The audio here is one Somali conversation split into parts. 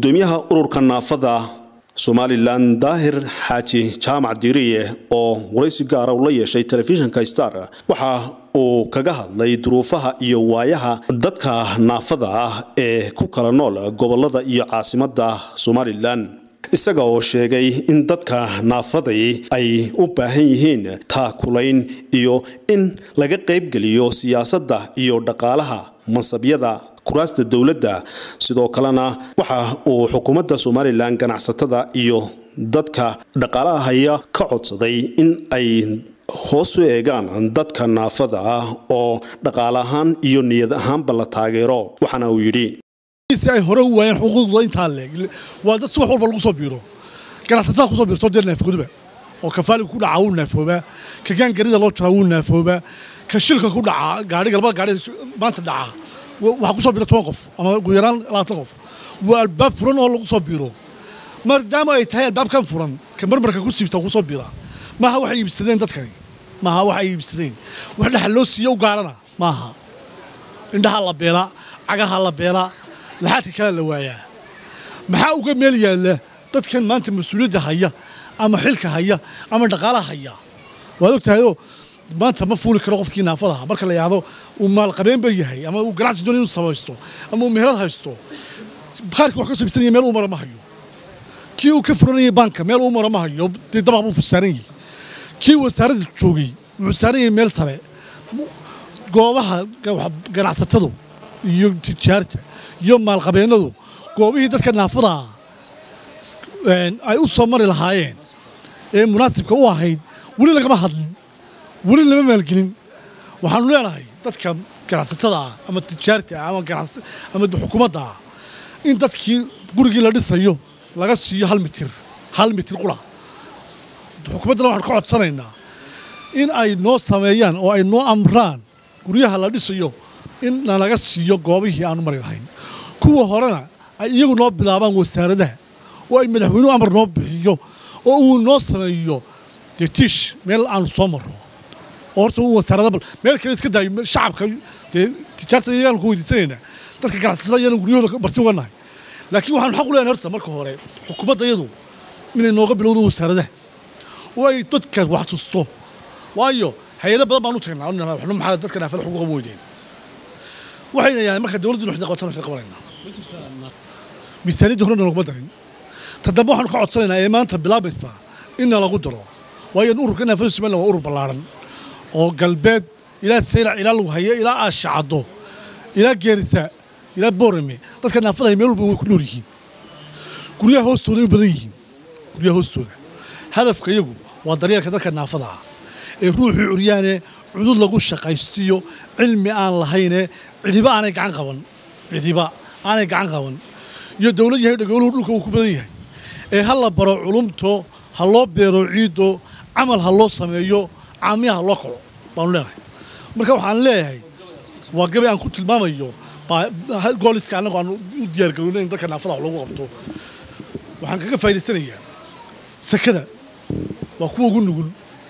gudoomiyaha ururka naafada somalilan daahir xaaji jaamac diiriye oo waraysi gaara ula yeeshay telefishinka star waxa uu kaga hadlay duruufaha iyo waayaha dadka naafada ah ee ku kala nool gobolada iyo caasimada somalilan isaga oo sheegay in dadka naafaday ay u baahan yihiin taakulayn iyo in laga qaybgeliyo siyaasadda iyo dhaqaalaha mansabyada kuraasta dowladda sidoo kalena waxa uu xukuumadda somalilan ganacsatada iyo dadka dhaqaalaha haya ka codsaday in ay hoos u eegaan dadka naafada ah oo dhaqaale ahaan iyo niyad ahaanba la taageero waxaana uu yidhi si ay hore u waayeen xuquuqdooda intaa leeg waa dad si wax walba lagu soo biiro ganacsatada kusoo biirto dee naafooduba oo kafaaliga ku dhaca wuu naafoobaa ka gaangarida loo jaraa wuu naafoobaa ka shilka ku dhaca gaadhiga labada gaadhi maanta dhaca waxaa kusoo biira toban qof ama ugu yaraan labaatan qof waa albaab furan oo lagu soo biiro maadaama ay tahay albaabkan furan ka marmarka ku siibta kusoo biira maaha waxay iibsadeen dadkani maaha waxay iibsadeen wax dhexal loo siiyo u gaarana maaha indhaha la beelaa cagaha la beelaa laxaadka kale la waayaa maxaa uga meel yaalla dadkan maanta mas-uuliyadda haya ama xilka haya ama dhaqaalaha haya waad og tahayoo maanta ma fuuli karo qofkii naafadaha marka la yidhaahdo uu maalqabeenba yahay ama uu ganacsi doon inuu samaysto ama uu meherad haysto bakhaarkii wax ka soo ibsanaya meel uu mara ma hayo kii uu ka furanayay baanka meel uu mara ma hayo dee dabaq buu saaran yahay kii wasaaradda joogay wuxuu saaran yahay meel sare goobaha ganacsatadu iyo tijaarta iyo maalqabeennadu goobihii dadka naafadaa ay u soo mari lahaayeen ee munaasibka u ahayd weli lagama hadlin weli lama maalgelin waxaanu leenahay dadka ganacsatada ah ama tijaarta ah ama xukuumadda ah in dadkii gurigii la dhisayo laga siiyo hal mitir hal mitir qura xukuumaddana waxaanu ka codsanaynaa in ay noo sameeyaan oo ay noo amraan guryaha la dhisayo in nalaga siiyo goobihii aanu mari lahayn kuwa horena ay iyagu noo bilaabaan wasaaradaha oo ay madaxweynuhu amar noo bixiyo oo uu noo sameeyo dee tiish meel aanu soo marro oo horta uu wasaarada meel kale iska daayo shacabka dee tijaarta iyagaan ku weydiisanaynaa dadka ganacsatada iyana guryahooda marti uga nahay laakiin waxaanu xaq u leenahay horta marka hore xukuumadda iyadu inay nooga bilowdo wasaaradaha oo ay dadka wax tusto waayo hay-ado badan baan u tagnaa waxnu maxaa dadka naafada xuquuqa ma weydeen waxayna yahay marka dawladdu waxda qabatan waxda qabanayna miisaaniyadda horena laguma darin ta dambe waxaanu ka codsanaynaa ee maanta bilaabaysaa inna lagu daro waayo ururka naafada somaliland waa urur ballaaran oo galbeed ilaa saylac ilaa lagu hayo ilaa aashacaddo ilaa geerisa ilaa boorame dadka naafada hay meel walba way ku nool yihiin guryaha hoostooda ay u badan yihiin guryaha hoostooda hadafka iyagu waa daryeelka dadka naafada ah ee ruuxii curyaane cudud lagu shaqaystiyo cilmi aan lahayne cidiba aanay gacan qaban cidiba aanay gacan qaban iyo dawlad yahay dhagooluhu dhulka uu ku badan yahay ee ha la baro culumto ha loo beero ciiddo camal ha loo sameeyo caamiya ha loo kaco baanu leenahay marka waxaan leeyahay waa gabay aan ku tilmaamayo gooliska annagu aan u diyaargarowna in dadka naafada wax loogu qabto waxaan kaga faa'idaysanayaa sakada waa kuwa ugu nugul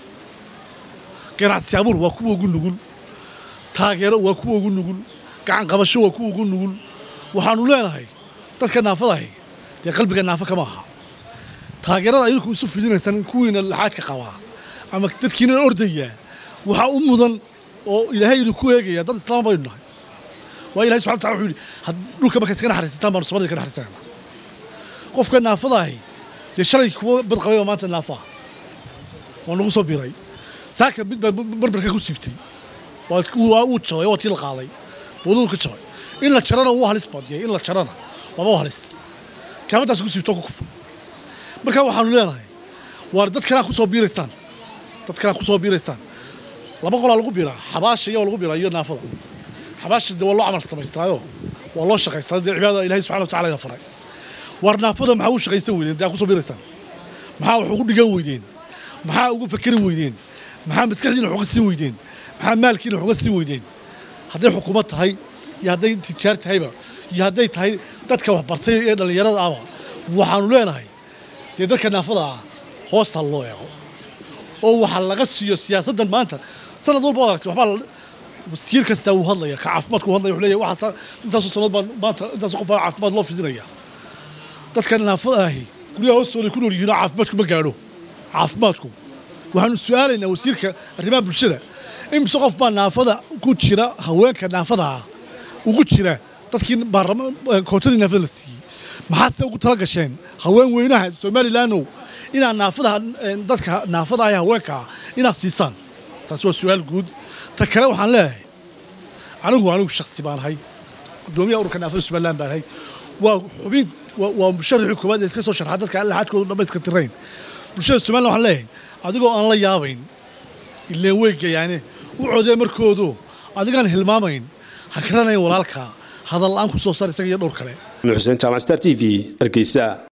ganacsi abuur waa kuwa ugu nugul taageero waa kuwa ugu nugul gacan qabasho waa kuwa ugu nugul waxaanu leenahay dadka naafadahay dee qalbiga naafo kama aha taageerada ayadku isu fidinaysaan kuwiina laxaadka qabaa ama dadkiina ordayaa waxaa u mudan oo ilaahay idinku eegaya dad islaam baynu nahay waa ilahay subxana wataala wuxuu yidhi dhulka markay iska naxariisataan baanu samada ka naxariisanayna qofka naafadahay dee shalay kuwa bad qabay oo maanta naafa ah waa nagu soo biray saaka mid baa marmarka ku siibtay waa uu jabay waa tii la qaaday booduu ka jabay in la jarana wuu halis badiyay in la jarana waaba u halis kaamadaas ku siibto ku kufo marka waxaanu leenahay waar dad kalaa ku soo biiraysaan dad kalaa ku soo biiraysaan laba qolaa lagu biiraa xabaasha iyo lagu biiraa iyo naafada xabaasha dee waa loo camal samaystaayo waa loo shaqaystaa dee cibaadada ilahay subxana watacala ina faray waar naafada maxaa u shaqaysan weydeen dee aa ku soo biiraysaan maxaa wax ugu dhigan weydeen maxaa ugu fakeri weydeen maxaa maskaxdiina wax uga sii weydeen maxaa maalkiina wax uga sii weydeen hadday xukuumad tahay iyo hadday tijaar tahayba iyo hadday tahay dadka wax bartay ee dhallinyarada ahba waxaanu leenahay dee dadka naafada ah hoosta loo eego oo waxaa laga siiyo siyaasaddan maanta sanad walba aragtay waxbaa wasiir kastaa uu hadlaya ka caafimaadku uu hadlaya wuxuu leeyahay waxaas intaasoo sanad baan maanta intaasoo qof baa caafimaad loo fidinaya dadka naafada ahi guryaha hoostooda ku nool yihiinoo caafimaadku ma gaadho caafimaadku waxaanu su-aalaynaa wasiirka arrimaha bulshada imise qof baa naafada ku jira haweenka naafada ah ugu jira dadkii kootadii naafada la siiyey maxaad se ugu tala gasheen haween weynaha somalilandow inaad naafada dadka naafada ah haweenkaa inaad siisaan taasi waa su-aal guud ta kale waxaan leeyahay anigu anigu shaksi baan ahay gudoomiyaha ururka naafada somaliland baan ahay waa xubin waa musharaxii koowaad ee iska soo sharxa dadka alla xadkoodu dhamayska tirayn bulshada somaliland waxaan leeyahay adigoo aan la yaabayn ileen weygayaane u codee markoodu adigaan hilmaamayn ha karanayn walaalkaa hadal la-aan ku soo saar isaga iyo dhowr kale xuseen jaamac star t v hargeysa